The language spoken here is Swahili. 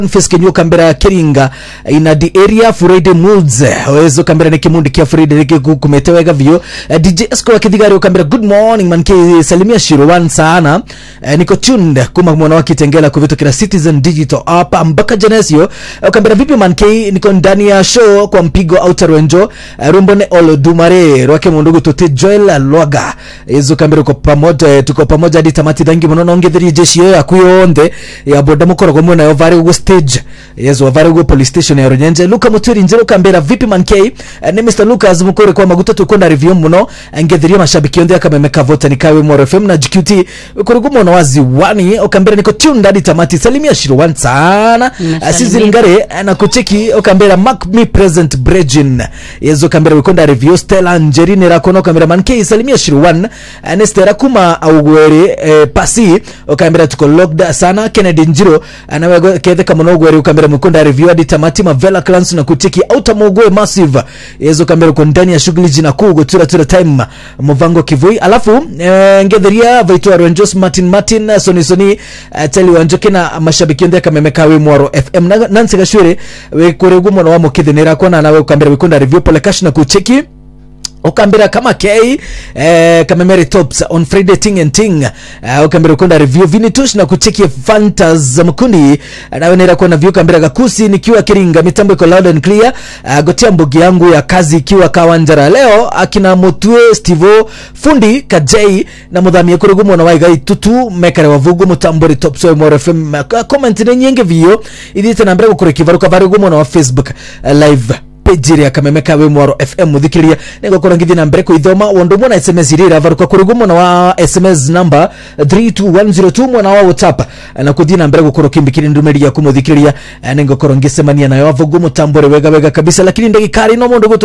Feskenyo kambera Kiringa ina the area Friday moods wezo kambera ni kimundi kia Friday riki kumete wega vio uh, DJ Esco akithigari kambera good morning man ke salimia Shirwan sana uh, niko tuned kuma mwana wa Kitengela kuvitukira Citizen Digital app mpaka Genesio uh, kambera vipi man ke niko ndani ya show kwa mpigo outer wenjo uh, rumbone Olodumare rwake mundugu tuti Joel Lwaga ezo kambera uko pamoja tuko pamoja hadi tamati dangi munono ongetheri jeshi yo yakuyonde ya boda mukoro gomwe nayo vari ugo stage yezo wavari ugo police station ya Runyenje Luka Muturi njero kambera vipi man K uh, ni Mr Lucas mukore kwa maguta tukonda review muno ngetheri mashabiki yonde akamemeka vote nikawe Moro FM na GQT kuri gumono wazi wani okambera niko tuned hadi tamati salimia shiro wan sana Nasalimia. asizilingare na kucheki okambera mark me present brejin yezo kambera wikonda review Stella Angelina rakono okambera man K salimia shiro wan anestera kuma augwere eh, pasi okambera tuko locked sana Kennedy Njiro anawe kethe kama no gwere okambera mwikonda review hadi tamati mavela clans na kucheki auta mogwe massive yezo kambera uko ndani ya shughuli jina kuu gutura tura time muvango kivui alafu eh, ngetheria vaitwa Rangers Martin Martin eh, Soni Soni eh, teli wanjoke na mashabiki ndeka kamemeka we mwaro FM na Nancy Gashwere we kure gumo na wamo kithenera kona nawe ukambera wikonda review pole cash na kucheki ukambira kama k eh, kamemere tops on friday ting and ting eh, ukambira ukonda review vinitush na kucheki fantas mkundi nawenera kuona view kambira gakusi nikiwa kiringa mitambo iko loud and clear eh, gotia mbugi yangu ya kazi ikiwa kawanjara leo akina mutue stivo fundi kajei na mudhamia kurugu mwana wa igai tutu mekare wavugu mutambori tops wa moro fm Ka- comment ni nyingi vio idite nambere gukore kivaruka varugu mwana wa facebook eh, live pejiri akamemeka we mwaro fm muthikiria nigokora ngithi na mbere kuithoma wondu mwana sms irira varuka kurugu mwana wa sms number 32102 mwana wa whatsapp na kuthi na mbere gukora kimbikiri ndumiri yaku muthikiria ningokora ngisemania nayo avugu mutambore wega wega kabisa lakini ndagikari no mundu gutu